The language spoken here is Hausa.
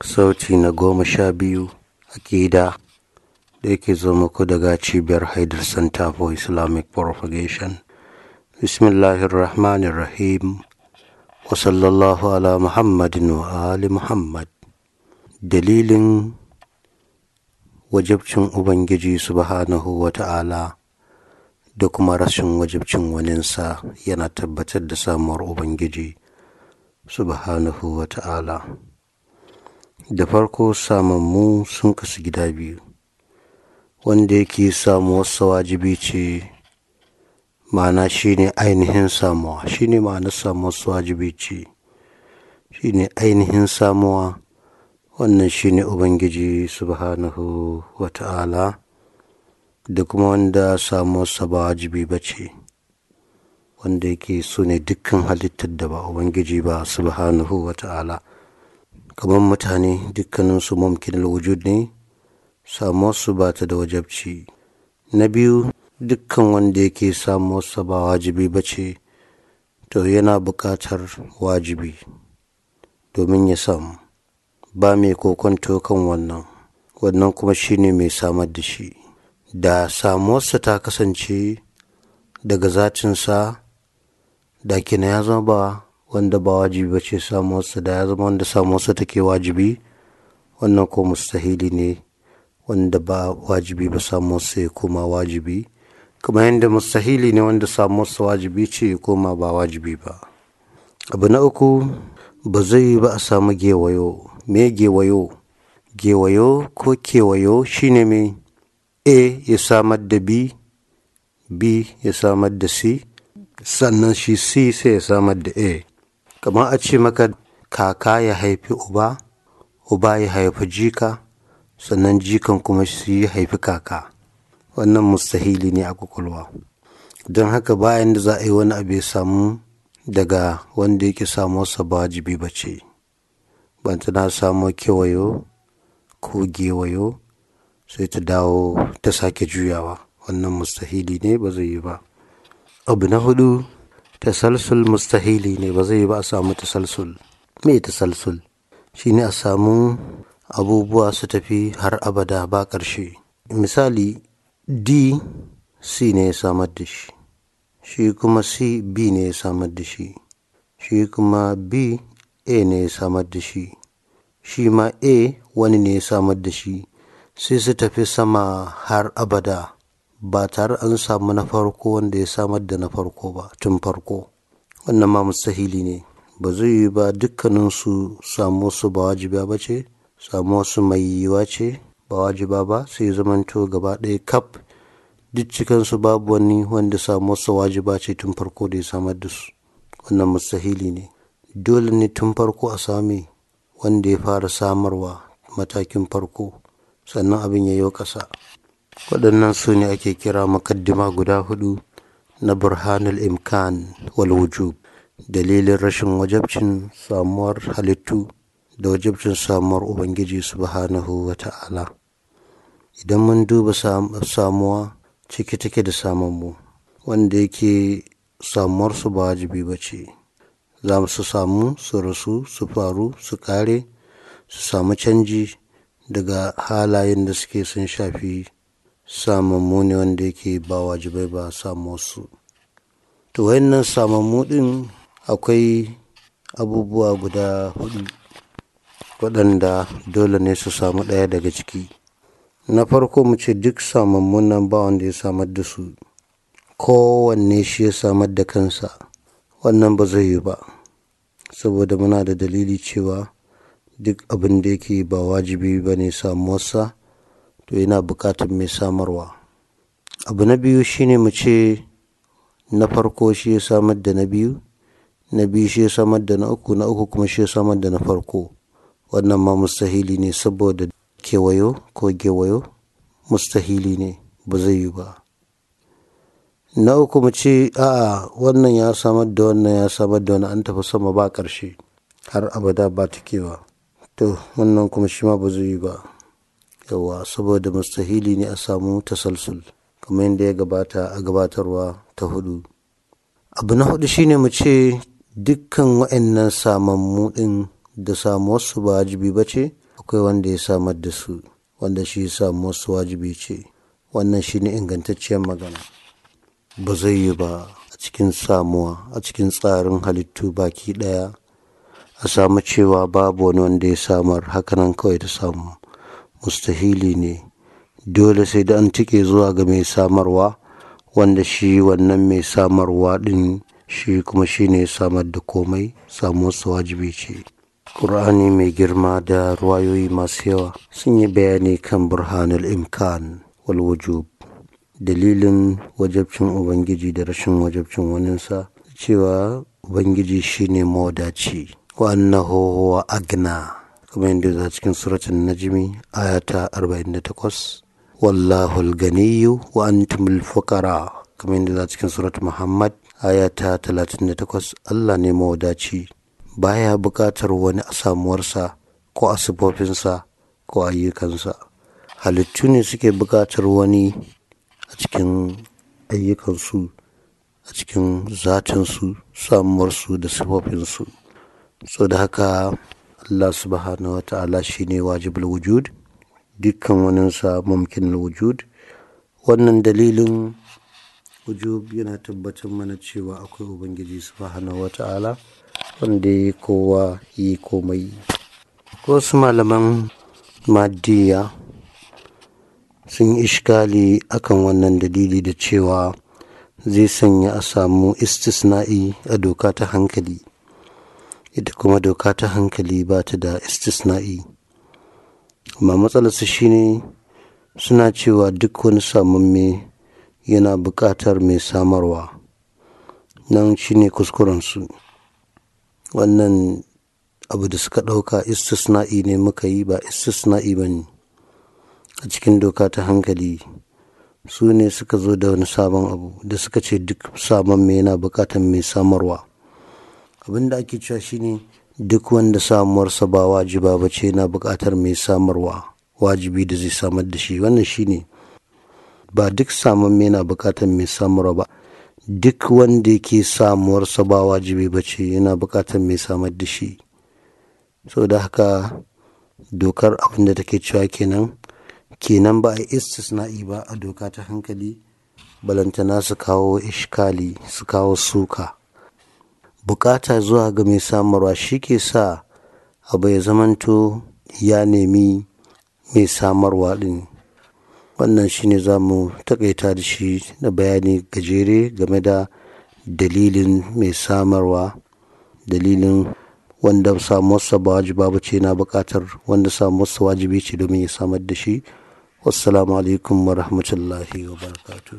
sauti na goma sha biyu akida da yake zo muku daga cibiyar haidar center for islamic propagation bismillahirrahmanirrahim wa sallallahu ala muhammadin wa ali muhammad dalilin wajabcin ubangiji subhanahu wa ta'ala da kuma rashin wajabcin waninsa yana tabbatar da samuwar ubangiji subhanahu wa ta'ala da farko samammu sun kasu gida biyu wanda yake samuwarsa wajibi ce ma'ana shine ainihin samuwa shine ma'anar samuwarsa wajibi ce shine ainihin samuwa wannan shine ubangiji subhanahu wa ta'ala da kuma wanda samuwarsa ba wajibi ba ce wanda yake so ne dukkan halittar da ba ubangiji ba subhanahu wa ta'ala kamar mutane dukkaninsu mumkin wujud ne samuwarsu ba ta da wajabci na biyu dukkan wanda yake samuwarsa ba wajibi ba ce to yana buƙatar wajibi domin ya samu ba mai kokonto kan wannan wannan kuma shine mai samar da shi da samuwarsa ta kasance daga zatinsa da kina ya zama ba wanda ba wajibi ba ce samuwarsa da ya zama wanda samuwarsa take wajibi wannan ko mustahili ne wanda ba wajibi ba samuwarsa ya koma wajibi kamar yadda mustahili ne wanda samuwarsa wajibi ce ya koma ba wajibi ba abu na uku ba zai yi ba a samu gewayo me gewayo gewayo ko kewayo shine mai a ya samar da b b ya samar da c sannan shi c sai ya samar da a kamar a ce maka kaka ya haifi uba uba ya haifi jika sannan jikan kuma shi ya haifi kaka wannan mustahili ne a kwakwalwa don haka bayan da za a yi wani abu ya samu daga wanda yake samuwarsa ba wajibi ba ce ban tana samo kewayo ko gewayo sai ta dawo ta sake juyawa wannan mustahili ne ba zai yi ba abu na hudu tasalsul mustahili ne ba zai yi ba a samu tasalsul me tasalsul shine a samu abubuwa su tafi har abada ba ƙarshe misali d c ne ya samar da shi shi kuma c b ne ya samar da shi shi kuma b a ne ya samar da shi shi ma a wani ne ya samar da shi sai su tafi sama har abada ba tare an samu na farko wanda ya samar da na farko ba tun farko wannan ma mustahili ne ba zai yi ba dukkaninsu samu su ba wajiba ba ce samu su mai yiwa ce ba wajiba ba sai zamanto gaba ɗaya kaf duk cikansu babu wani wanda samu su wajiba ce tun farko da ya samar da su wannan mustahili ne dole ne tun farko a sami wanda ya fara samarwa matakin farko sannan abin ya yi ƙasa waɗannan su ne ake kira makaddima guda hudu na burhanul imkan wal wujub dalilin rashin wajabcin samuwar halittu da wajabcin samuwar ubangiji subhanahu wa ta'ala idan mun duba samuwa ciki take da samanmu wanda yake samuwarsu ba wajibi ba ce za su samu su rasu su faru su kare su samu canji daga halayen da suke sun shafi samammu ne wanda yake ba wajibai ba samu su to wayannan samammu din akwai abubuwa guda hudu waɗanda dole ne su samu ɗaya daga ciki na farko mu ce duk samammun nan ba wanda ya samar da su kowanne shi ya samar da kansa wannan ba zai yi ba saboda muna da dalili cewa duk abin da yake ba wajibi ba ne samuwarsa to yana buƙatar mai samarwa abu na biyu shine mu ce na farko shi ya samar da na biyu na biyu shi ya samar da na uku na uku kuma shi ya samar da na farko wannan ma mustahili ne saboda kewayo ko gewayo mustahili ne ba zai yi ba na uku mu ce a'a wannan ya samar da wannan ya samar da wani an tafi sama ba ƙarshe har abada ba ta kewa to wannan kuma shi ma ba zai yi ba yawa saboda mustahili ne a samu tasalsul kamar yadda ya gabata a gabatarwa ta hudu abu na hudu shine mu ce dukkan wa'annan samammu din da samuwarsu ba wajibi ba ce akwai wanda ya samar da su wanda shi ya samu wasu wajibi ce wannan shi ne ingantacciyar magana ba zai yi ba a cikin samuwa a cikin tsarin halittu baki ɗaya a samu cewa babu wani wanda ya samar hakanan kawai ta samu mustahili ne dole sai da an tike zuwa ga mai samarwa wanda shi wannan mai samarwa ɗin shi kuma shi ne samar da komai samuwarsa wajibi ce ƙur'ani mai girma da ruwayoyi masu yawa sun yi bayani kan burhanul imkan wal wujub dalilin wajabcin ubangiji da rashin wajabcin waninsa cewa ubangiji shine mawadaci wa annahu huwa agna kamar yadda za cikin suratun najmi ayata 48 wallahu al-ganiyyu wa antumul fuqara kamar yadda za cikin surat muhammad ayata 38 Allah ne mawadaci baya buƙatar wani a samuwarsa ko a sifofinsa ko ayyukansa halittu ne suke buƙatar wani a cikin ayyukansu a cikin zatinsu samuwarsu da sifofinsu so da haka Allah subhanahu wa ta'ala shi ne wajibul wujud dukkan waninsa mumkin wujud wannan dalilin wujub yana tabbatar mana cewa akwai ubangiji subhanahu wa ta'ala wanda ya kowa yi komai wasu malaman maddiya sun yi ishkali akan wannan dalili da cewa zai sanya a samu istisna'i a doka ta hankali ita kuma doka ta hankali ba ta da istisna'i amma matsalarsu shine suna cewa duk wani samamme yana buƙatar mai samarwa nan shine kuskurensu wannan abu da suka ɗauka istisna'i ne muka yi ba istisna'i ba ne a cikin doka ta hankali su ne suka zo da wani sabon abu da suka ce duk sabon mai yana buƙatar mai samarwa abin da ake cewa shine duk wanda samuwarsa ba wajiba ba ce yana buƙatar mai samarwa wajibi da zai samar da shi wannan shine ba duk samun mai yana buƙatar mai samarwa ba duk wanda yake samuwarsa ba wajibi ba ce yana buƙatar mai samar da shi so da haka dokar abin da take cewa kenan kenan ba a istisna'i ba a doka ta hankali balantana su kawo ishkali su kawo suka bukata zuwa ga mai samarwa shi ke sa abu ya zamanto ya nemi mai samarwa din wannan shine za mu takaita da shi da bayani gajere game da dalilin mai samarwa dalilin wanda samuwarsa ba wajiba ba ce na bukatar wanda samuwarsa wajibi ce domin ya samar da shi wassalamu alaikum wa rahmatullahi wa barakatuh